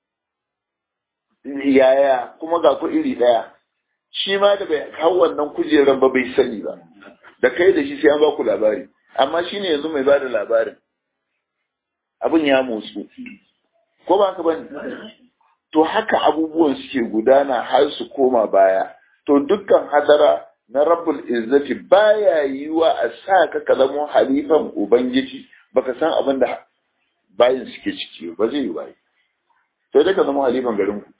yaya kuma ga ku iri daya shi ma da bai hau wannan kujeran ba bai sani ba da kai da shi sai an ba ku labari amma shi ne yanzu mai ba da labarin abin ya motsu ko ba ka bane to haka abubuwan suke gudana har su koma baya to dukkan hadara na rabbul izzati baya yiwa a sa ka ka zamo halifan ubangiji baka san abin da bayin suke ciki ba zai yi ba sai dai ka zama halifan garin ku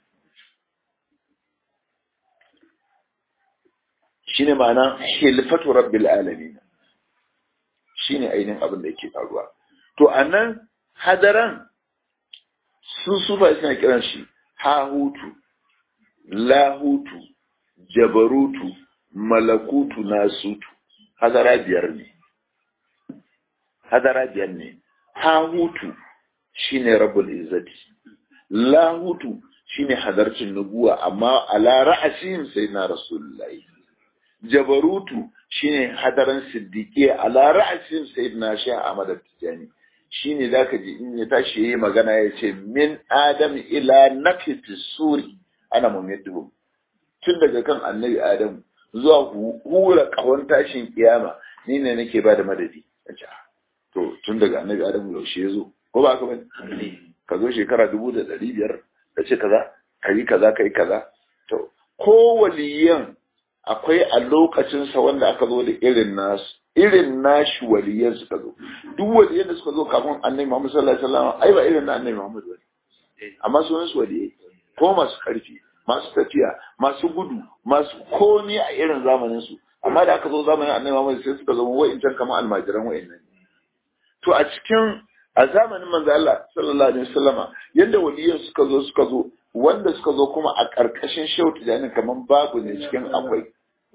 shine ma'ana hilfatu rabbil alamin shine ainihin abin da yake faruwa to anan hadaran su sufa suna kiran shi hahutu lahutu jabarutu malakutu nasutu hadara biyar ne hadara biyar ne hahutu shine rabbul izzati lahutu shine hadarcin nubuwa amma ala ra'asin sayyidina rasulullahi jabarutu shine hadaran siddiqi ala ra'asin sayyidina shaykh ahmad tijani shine zaka ji in ya tashi yayi magana ya ce min adam ila nafsi suri ana mumiddu tun daga kan annabi adam zuwa hura kawon tashin kiyama ni ne nake bada madadi to tun daga annabi adam yaushe ya zo ko ba ka bane ka zo shekara dubu da ɗari biyar ka ce kaza ka yi kaza ka yi kaza to ko waliyan akwai a lokacinsa wanda aka zo da irin nasu irin nashi waliyan suka zo duk waliyan da suka zo kafin annabi Muhammad sallallahu alaihi wasallam ai ba irin na annabi Muhammad bane amma sunan su waliyai ko masu karfi masu tafiya masu gudu masu komi a irin zamanin su amma da aka zo zamanin annabi Muhammad sai suka zama wa'incan kamar almajiran wa'innan to a cikin a zamanin manzo Allah sallallahu alaihi wasallama yanda waliyan suka zo suka zo wanda suka zo kuma a ƙarƙashin shehu tijanin kamar babu ne cikin akwai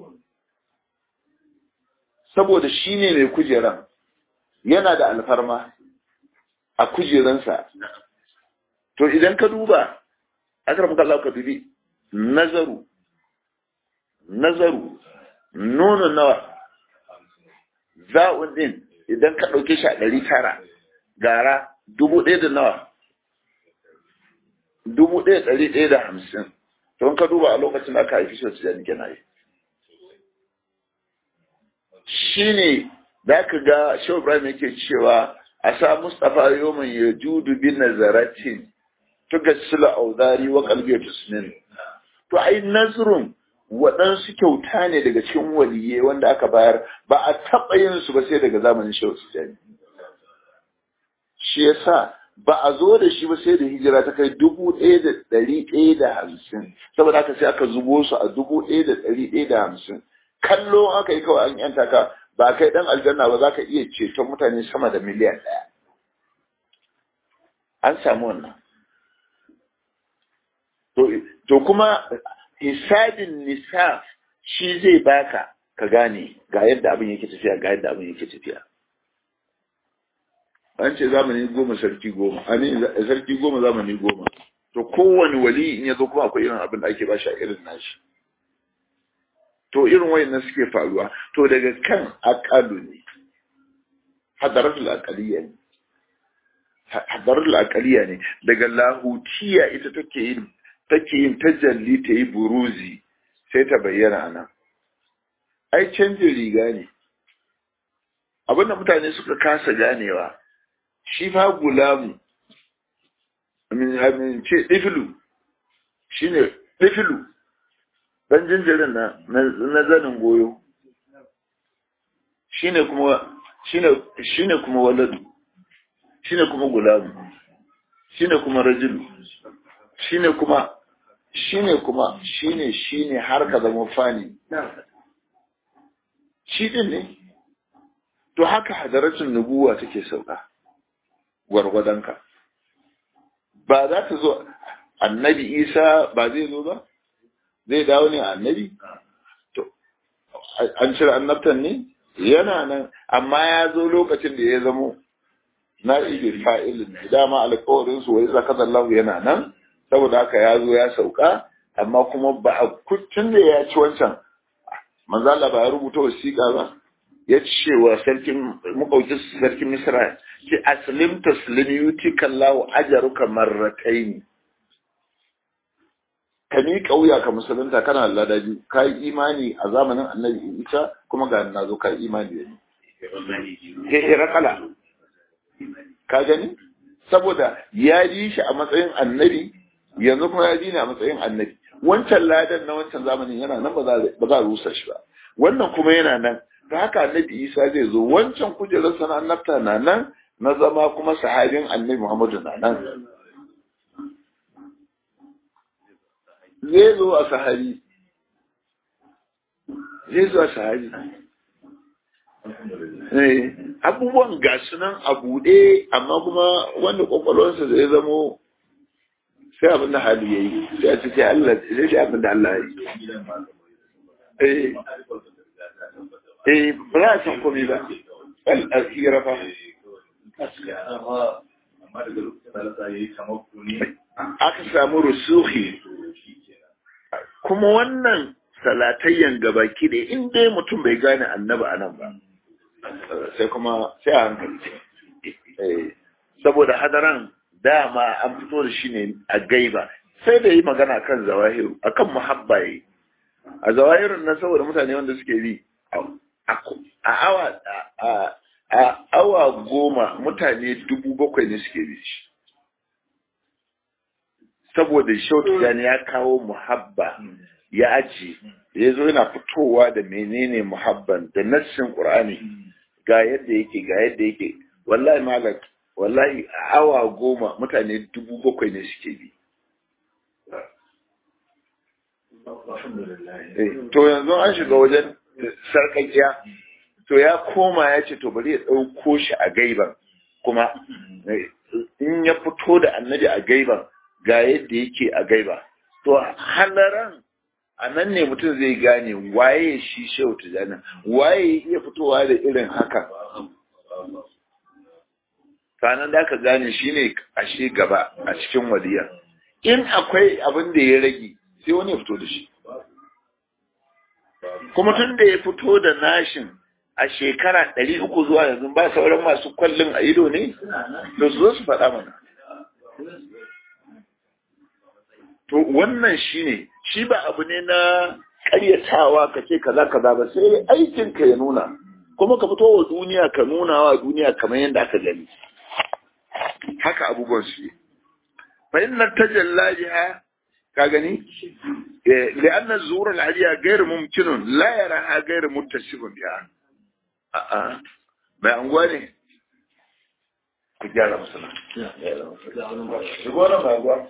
saboda shi ne mai kujeran yana da alfarma a kujeransa to idan ka duba akram kallahu ka dubi nazaru nazaru nono nawa za'un din idan ka ɗauke shi a ɗari tara gara dubu ɗaya da nawa dubu ɗaya ɗari ɗaya da hamsin don ka duba a lokacin da aka haifi shi wacce jani kenan shi ne za ka ga shau ibrahim yake cewa a sa mustapha yoman ya judu bin nazaratin tuga sila audari wa kalbiyar tusnin to ai nazrun waɗansu kyauta ne daga cikin waliye wanda aka bayar ba a taɓa yin su ba sai daga zamanin shehu tijjani shi yasa ba a zo da shi ba sai da hijira ta kai dubu ɗaya da ɗari ɗaya da hamsin saboda haka sai aka zubo su a dubu ɗaya da ɗari ɗaya da hamsin kallo aka yi kawai an yanta ka ba kai ɗan aljanna ba za ka iya ceton mutane sama da miliyan ɗaya an samu wannan to kuma hisabin nisaf shi zai baka ka gane ga yadda abin yake tafiya ga yadda abin yake tafiya an ce zamani goma sarki goma a ne sarki goma zamani goma to kowane wali in ya zo kuma akwai irin abin da ake bashi a irin nashi to irin wayannan suke faruwa to daga kan aqalu ne hadaratul aqaliya ne hadaratul aqaliya ne daga lahutiya ita take yin take yin tajalli ta yi buruzi sai ta bayyana anan ai canjin riga ne abinda mutane suka kasa ganewa shi fa gulamu amin ce ɗifilu shi ne ɗifilu ɗan jinjirin na na zanin goyo shi ne kuma shi ne kuma waladu shi ne kuma gulamu shi ne kuma rajulu shi ne kuma shi ne kuma shi ne shi ne har ka zama fani shi ɗin ne to haka hadaratun nubuwa take sauka gwargwadonka ba za ta zo annabi isa ba zai zo ba zai dawo ne annabi to an cire annabtan ne yana nan amma ya zo lokacin da ya zamo na ibi fa'ilin dama alƙawarin su wai zaka Allah yana nan saboda haka ya zo ya sauka amma kuma ba a kuttun da ya ci wancan manzala ba ya rubuta wasiƙa ba ya ce wa sarkin makaukin sarkin misra ce aslim taslim yuti kallahu ajaruka marrataini ka mi kauya ka musulunta kana ladabi ka yi imani a zamanin annabi isa kuma ga na zo ka yi imani da ni herakala ka gani saboda ya ji shi a matsayin annabi yanzu kuma ya ji ne a matsayin annabi wancan ladan na wancan zamanin yana nan ba za a rusa shi ba wannan kuma yana nan ta haka annabi isa zai zo wancan kujerar sana annabta na nan na zama kuma sahabin annabi muhammadu na nan zai zo a sahabi zai zo a sahabi abubuwan ga nan a buɗe amma kuma wanda kwakwalwarsa zai zamo sai abin da hali ya yi sai a cikin Allah sai shi abin da Allah ya yi eh ba za a san komai ba al'asira fa aka samu rusuhi kuma wannan salatayyan gabaki da in dai mutum bai gane annaba a nan ba sai kuma sai a hankali saboda hadaran dama an fito da shi ne a gaiba sai da yi magana kan zawahiru akan muhabba yi a zawahirun nan saboda mutane wanda suke bi a awa a awa goma mutane dubu bakwai ne suke bi shi saboda shautu gani ya kawo muhabba ya aji ya zo yana fitowa da menene muhabban da nassin qur'ani ga yadda yake ga yadda yake wallahi malak wallahi a awa goma mutane dubu bakwai ne suke bi to yanzu an shiga wajen sarkakiya to ya koma ya ce to bari ya ɗauko shi a gaiban kuma in ya fito da annabi a gaiban ga yadda yake a gaiba to halaran a nan ne mutum zai gane waye shi shehu tijjani waye iya fitowa da irin haka sanan da aka gane shi ne ashe gaba a cikin waliya in akwai abin da ya rage sai wani ya fito da shi kuma tun da ya fito da nashin a shekara ɗari uku zuwa yanzu ba sauran masu kwallon a ido ne da su zo su faɗa mana to wannan shi ne shi ba abu ne na ƙaryatawa ka ce kaza kaza ba sai aikin ka ya nuna kuma ka fito wa duniya ka nuna wa duniya kamar yadda aka gani haka abubuwan su fa inna tajalla biha ka gani لأن الظهور العالية غير ممكن لا يراها غير متصف بها a'a bai anguwa ne ku gyara masana shigo nan ba anguwa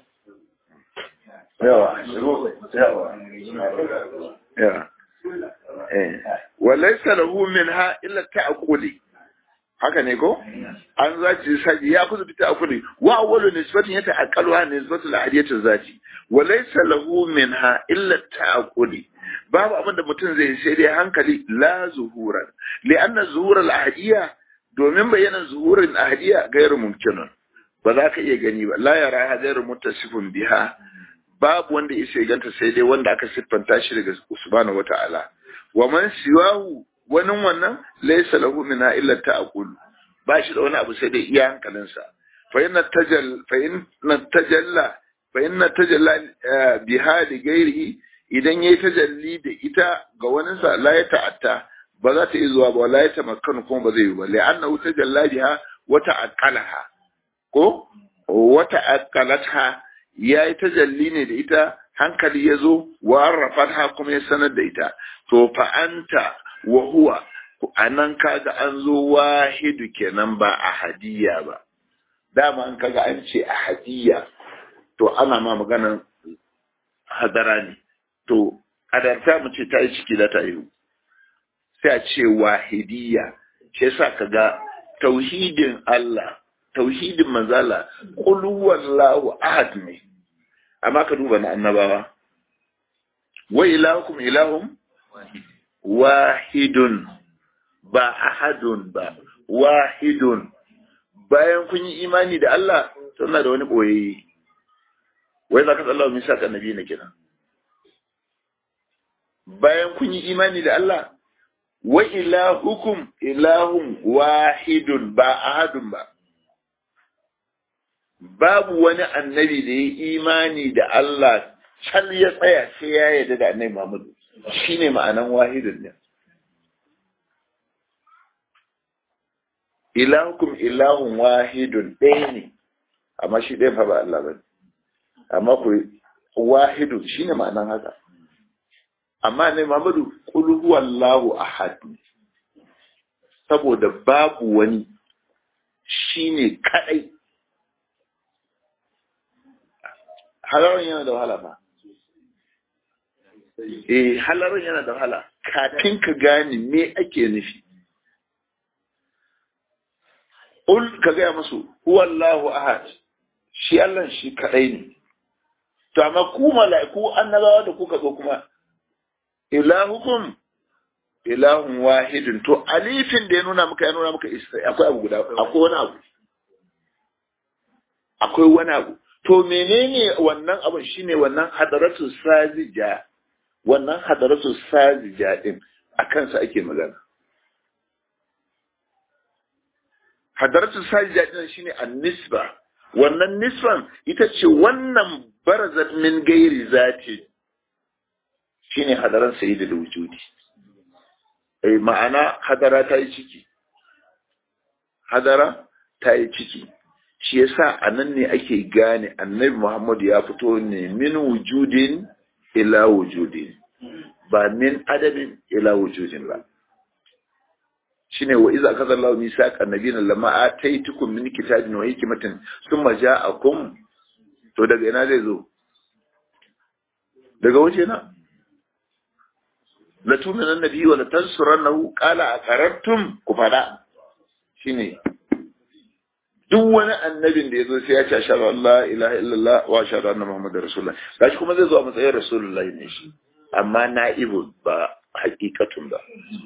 yawa shigo yawa yawa walaisa lahu minha illa ta'quli haka ne ko an zaci saji ya kusa fita akuli wa awwalu nisbatin yata aqalwa nisbatu al-adiyatu zati wa laysa lahu minha illa ta'quli babu abin da mutum zai sai dai hankali la zuhuran li anna zuhur al-ahdiya domin bayyana zuhurin ahdiya gairu mumkinun ba za ka iya gani ba la yara gairu muttasifun biha babu wanda ya ganta sai dai wanda aka siffanta shi daga subhanahu wata'ala wa man siwahu wani wannan laysa lahu minha illa ta'qul ba shi da wani abu sai dai iya hankalinsa fa inna tajal fa inna tajalla fa inna tajalla biha li ghairihi idan yayi tajalli da ita ga wani sa la ya ta'atta ba za ta yi zuwa ba la ya tamakkanu kuma ba zai yi ba la'annahu tajalla biha wa ta'aqqalaha ko wa ta'aqqalatha yayi tajalli ne da ita hankali ya zo wa arrafatha kuma ya sanar da ita to fa anta wa huwa anan kaga an zo wahidu kenan ba ahadiyya ba dama an kaga an ce ahadiyya to ana ma maganan hadara ne to kadarta mu ce ta yi ciki da ta yi sai a ce wahidiyya shi yasa kaga tauhidin Allah tauhidin manzala qul huwallahu ahad ne amma ka duba na annabawa wa ilahukum ilahum wahidun ba ahadun ba wahidun bayan kun yi imani da Allah suna da wani boyayye wai za ka tsalla wa misa annabi na kenan bayan kun yi imani da Allah wa ilahukum ilahun wahidun ba ahadun ba babu wani annabi da ya imani da Allah can ya tsaya sai ya yarda da annabi Muhammadu shine ma'anan wahidun ne ilahukum ilahun wahidun ɗaya ne amma shi ɗaya fa ba Allah ba amma ku wahidun shine ma'anan haka amma ne Muhammadu qul huwallahu ahad saboda babu wani shine kadai halaran yana da wahala ba eh halaran yana da wahala kafin ka gane me ake nufi ul ka gaya musu huwallahu ahad shi Allah shi kadai ne to amma ku mala'iku annabawa da kuka zo kuma ilahukum ilahun wahidun to alifin da ya nuna maka ya nuna maka akwai abu guda akwai wani abu akwai wani abu to menene wannan abun shine wannan hadaratu sajija wannan hadaratu sajija din a kansa ake magana hadaratu sajija din shine an-nisba wannan nisban ita ce wannan barazat min gairi zati shine hadaran sayyidul wujudi eh ma'ana hadara ta yi ciki hadara ta yi ciki shi yasa anan ne ake gane annabi Muhammad ya fito ne min wujudin ila wujudin ba min adabin ila wujudin ba shine wa iza kaza Allah misaqa nabiyina lamma ataitukum min kitabin wa hikmatin thumma ja'akum to daga ina zai zo daga waje na la tu'minu nabi wa la tansurannahu qala aqarrtum ku fada shine duk wani annabin da ya zo sai ya ce ashhadu an la ilaha illallah wa ashhadu anna muhammadar rasulullah gashi kuma zai zo a matsayin rasulullah ne shi amma na'ibu ba hakikatun ba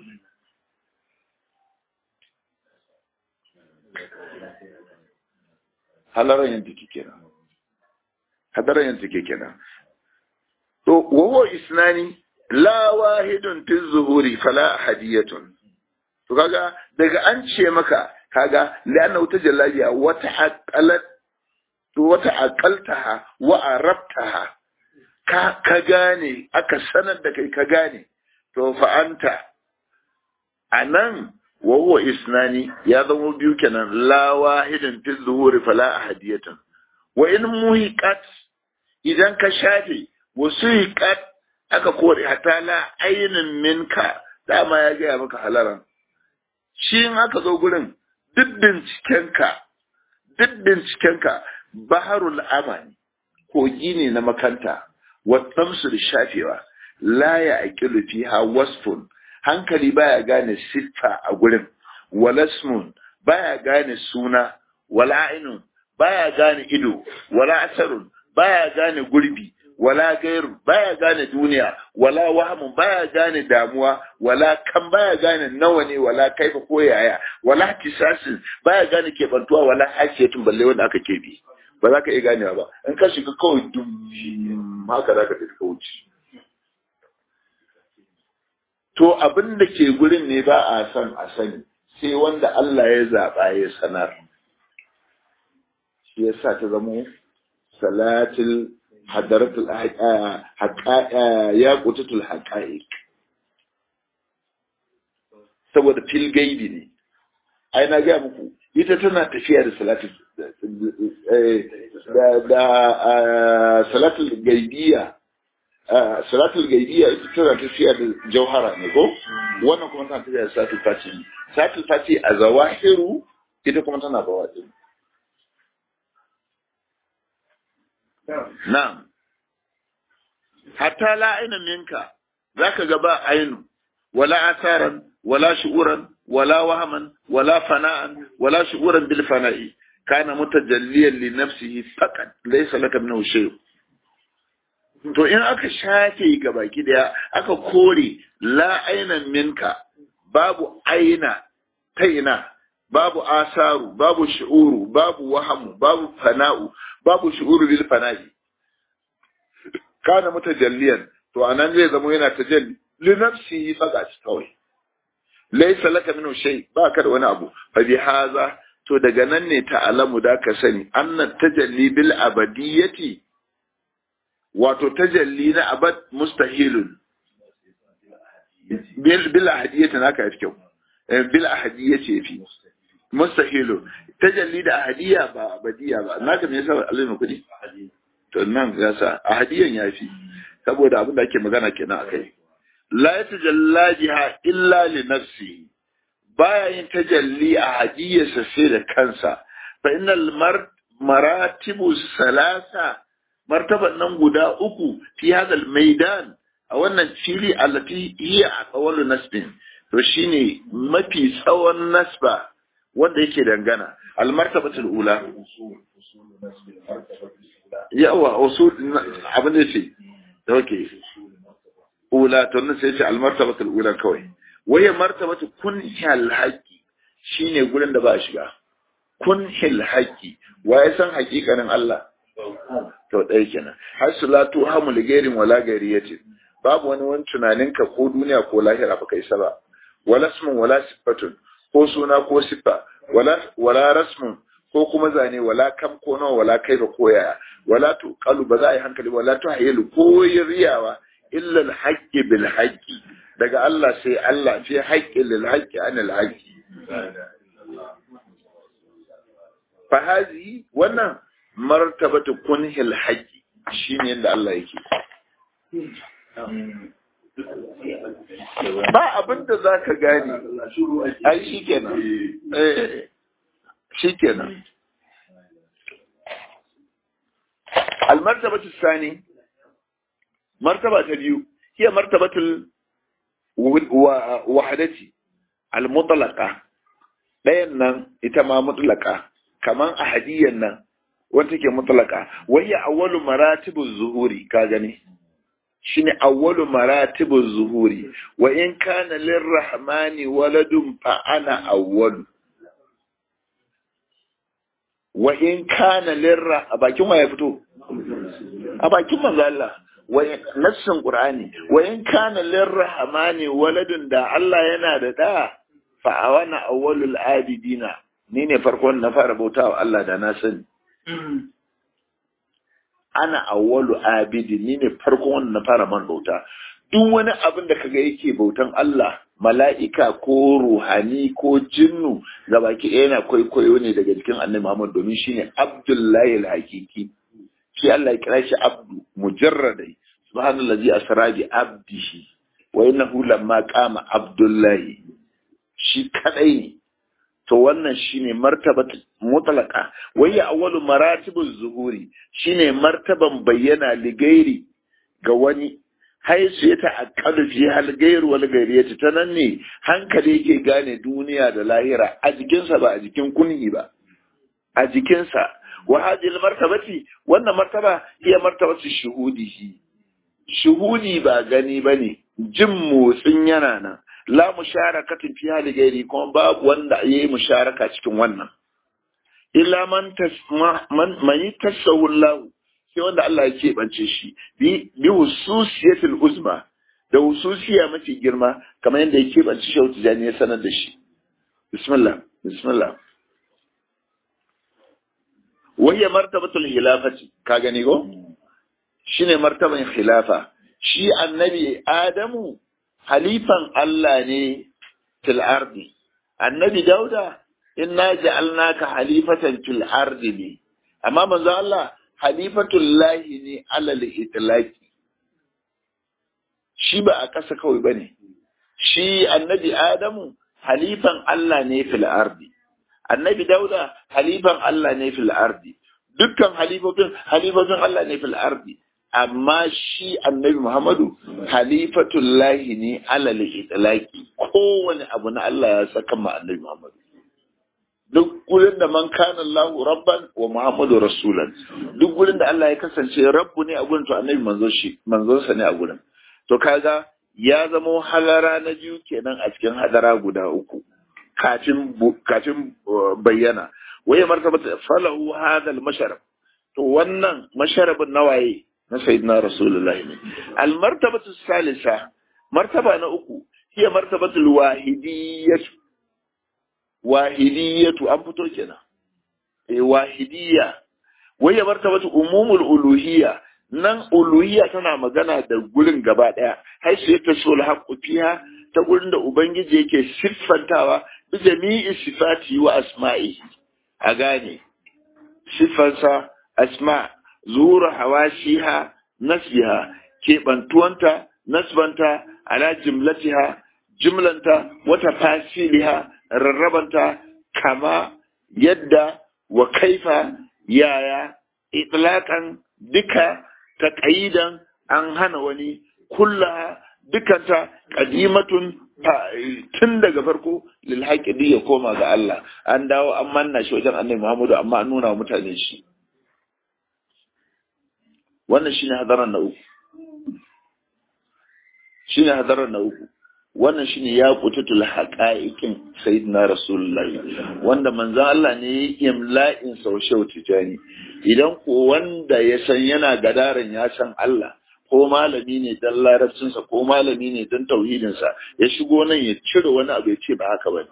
halaran yin take kenan hadaran yin take kenan to wawo isnani la wahidun fi zuhuri fala hadiyatun to kaga daga an ce maka kaga la'anna wata jallabiya wata aqalat to wata aqaltaha wa arabtaha ka ka gane aka sanar da kai ka gane to fa anta anan wa huwa isnani ya zama biyu kenan la wahidin fi zuhuri fala ahadiyatan wa in muhiqat idan ka shafe wasu hiqat aka kore hatta la ainin minka dama ya gaya maka halaran shi in aka zo gurin duk bincikenka duk bincikenka baharul amani kogi ne na makanta wattamsu da shafewa la ya aqilu fiha wasfun hankali baya gane siffa a gurin walasmun baya gane suna wala ainun baya gane ido wala asarun baya gane gurbi wala gairu baya gane duniya wala wahamun baya gane damuwa wala kan baya gane nawa ne wala kaifa ko yaya wala tisasin baya gane kebantuwa wala hasiyatun balle wanda aka kebe ba za ka iya ganewa ba in ka shiga kawai dum haka za ka tafi wuce to abin da ke gurin ne ba a son a sani sai wanda Allah ya zaɓa ya sanar shi yasa ta zamo salatul hadaratul ya kutatul haqa'iq saboda fil gaibi ne ai na ga muku ita tana tafiya da salatul da da salatul gaibiya salatul gaibiya ita tana tafiya da jauhara ne ko wannan kuma tana tafiya da salatul fati salatul fati a zawahiru ita kuma tana bawaɗi Na'am. Hatta la aina minka zaka ga ba ainu wala asaran wala shu'uran wala wahaman wala fana'an wala shu'uran bil fana'i kana mutajalliyan li nafsihi faqat laysa laka minhu shay to in aka shafe ga baki daya aka kore la aina minka babu aina ta ina babu asaru babu shi'uru babu wahamu babu fana'u babu shi'uru bil fana'i kana mutajalliyan to anan zai zama yana tajalli li nafsihi faga kawai laysa laka minhu shay ba ka da wani abu fa bi haza to daga nan ne ta'alamu da ka sani annan tajalli bil abadiyati wato tajalli na abad mustahilun bil bil ahadiyati naka yafi kyau bil ahadiyati fi mustahilun tajalli da ahadiya ba abadiya ba naka me yasa Allah ne kudi to nan ya sa ahadiyan yafi saboda abin da ake magana kenan akai la yatajalla jiha illa li nafsihi baya yin tajalli a hadiyarsa sai da kansa fa innal maratibu salasa martaban nan guda uku fi hadal maidan a wannan fili allati hiya aqwalu nasbin to shine mafi tsawon nasba wanda yake dangana al martabatul ula yawa usul abin da ce okay ula to nan sai ce al martabatul ula kawai waye martabatu kun hal haqqi shine gurin da ba a shiga kun hil haqqi waye san hakikanin Allah to dai kenan hasulatu hamul gairin wala gairiyatin babu wani wani tunanin ka ko duniya ko lahira ba kai saba wala ismun wala sifatun ko suna ko sifa wala wala rasmun ko kuma zane wala kam ko nawa wala kai ba koyaya wala tu qalu ba za a yi hankali wala tu hayilu ko riyawa illa al haqqi bil haqqi daga Allah sai Allah fi haƙƙi lil haƙƙi an al haƙƙi fa hazi wannan martabatu kunhil haqqi shine yanda Allah yake ba abin da za ka gane ai shi kenan shi kenan almartabatu sani martaba ta biyu hiya martabatul wahadati almutlaqa ɗayan nan ita ma mutlaqa kaman ahadiyan nan wanda take mutlaqa wayya awwalu maratibuz zuhuri ka gani shine awwalu maratibuz zuhuri wa in kana lirrahmani waladun fa ana awwalu wa in kana lirra a bakin wa ya fito a bakin manzo Allah nassin Qur'ani wa in kana lirrahmani waladun da Allah yana da da fa awana awwalul abidina ni ne farkon na fara bautawa Allah da na sani ana awwalu abidi ni ne farkon wanda na fara man bauta duk wani abin da kaga yake bautan Allah mala'ika ko ruhani ko jinnu gabaki ɗaya yana kwaikwayo ne daga jikin annabi Muhammad domin shine Abdullahi al-Hakiki shi Allah ya kira shi abdu mujarradai subhanallazi asra bi abdihi wa innahu lamma qama abdullahi shi kadai ne to wannan shine martabat mutlaqa wayya awwalu maratibuz zuhuri shine martaban bayyana ligairi ga wani haisu ya ta'aqqalu fi hal gairu wal gairiyati ta nan ne hankali yake gane duniya da lahira a jikinsa ba a jikin kunhi ba a jikinsa wa hadhihi martabati wannan martaba iya martabatu shuhudihi shuhudi ba gani bane jin motsin yana nan la musharakatin fi hali gairi kuma babu wanda yayi musharaka cikin wannan illa man tasma man man tasawullahu sai wanda Allah ya keɓance shi bi bi hususiyatil uzma da hususiya mafi girma kamar yadda ya keɓance shi tijani ya sanar da shi bismillah bismillah wahiyar martabatul khilafati ka gani ko shine martaban khilafa shi annabi adamu halifan Allah ne fil ardi annabi dauda inna ja'alnaka halifatan fil ardi ne amma manzo Allah halifatul lahi ne alal itlaqi shi ba a ƙasa kawai bane shi annabi adamu halifan Allah ne fil ardi annabi dauda halifan Allah ne fil ardi dukkan halifofin halifofin Allah ne fil ardi amma shi annabi Muhammadu halifatul lahi ne alal itlaqi kowane abu na Allah ya saka ma annabi Muhammadu duk gurin da man kana Allah rabban wa Muhammadu rasulan duk gurin da Allah ya kasance rabbu ne a gurin to annabi manzon shi manzon sa ne a gurin to kaga ya zama halara na biyu kenan a cikin hadara guda uku kafin kafin bayyana waye martabatu falahu hadha al-masharab to wannan masharabin nawaye na sayyidina rasulullahi ne al-martabatu salisa martaba na uku hiya martabatu al-wahidiyyah wahidiyyatu an fito kenan eh wahidiyya waye martabatu umumul uluhiyya nan uluhiyya tana magana da gurin gaba daya har sai ta sul haqqu fiha ta gurin da ubangiji yake siffantawa bi jami'i sifati wa asma'i a gane siffansa asma zuwa hawashiha nasbiha keɓantuwanta nasbanta ala jimlatiha jimlanta wata fasiliha rarrabanta kama yadda wa kaifa yaya itlaqan duka taqayidan an hana wani kulla dukanta qadimatun tun daga farko lil haqqi ya koma ga Allah an dawo an manna shi wajen Annabi Muhammadu amma an nuna mutane shi wannan shine hadaran na uku shine hadaran na uku wannan shine ya kututul haqa'iqin sayyidina rasulullahi wanda manzon Allah ne ya imla'in saushau tijani idan ko wanda ya san yana gadaran ya san Allah ko malami ne dan larabcinsa ko malami ne dan tauhidinsa ya shigo nan ya cire wani abu ya ce ba haka ba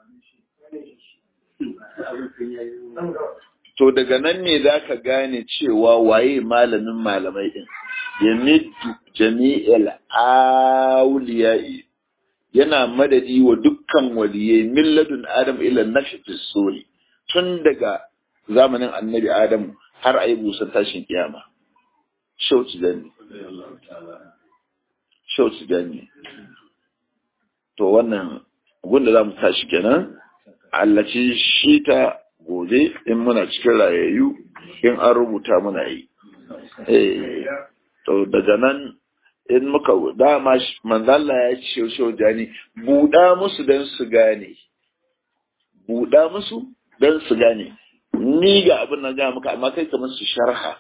to daga nan ne za ka gane cewa waye malamin malamai din ya middu jami'il awliya'i yana madadi wa dukkan waliyai milladun adam ila nafi suri tun daga zamanin annabi adam har a yi busan tashin kiyama shauci gani shauci gani to wannan gunda za mu tashi kenan allaci shi ta gobe in muna cikin rayayyu in an rubuta muna yi to daga nan in muka dama manzalla ya ce shaujani buɗa musu don su gane buɗa musu don su gane ni ga abin na gaya maka amma kai kamar su sharha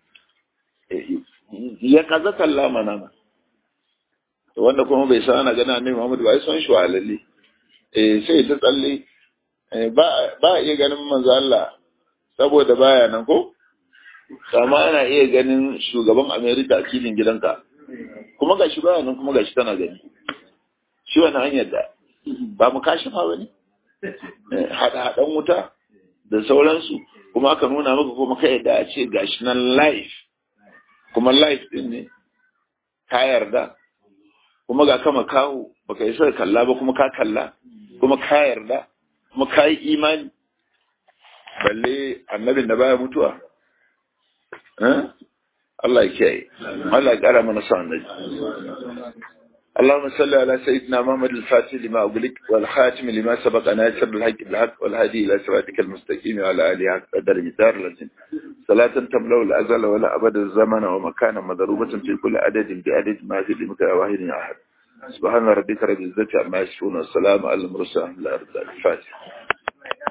ya kaza kalla mana wanda kuma bai san ana gana ne Muhammadu ba ya san shi walalle eh sai ta tsalle ba ba iya ganin manzo Allah saboda baya nan ko amma ana iya ganin shugaban America a cikin gidanka kuma gashi baya nan kuma gashi tana gani shi wani hanyar da ba mu kashi ma bane hada hadan wuta da sauransu kuma aka nuna maka kuma kai da a ce gashi nan live kuma live din ne ka yarda kuma ga kama kawo baka yi sai kalla ba kuma ka kalla kuma ka yarda kuma ka yi imani balle annabin da baya mutuwa Allah ya kiyaye Allah ya kara mana sa annabi اللهم صل على سيدنا محمد الفاتح لما أغلق والخاتم لما سبق ناصر الحق بالحق والهادي إلى صراطك المستقيم وعلى آله حق قدر مدار لازم صلاة تملأ الأزل ولا أبد الزمن ومكانا مضروبة في كل عدد بعدد ما في لمك واحد أحد سبحان ربك رب العزة عما يصفون والسلام على المرسلين الأرض الفاتح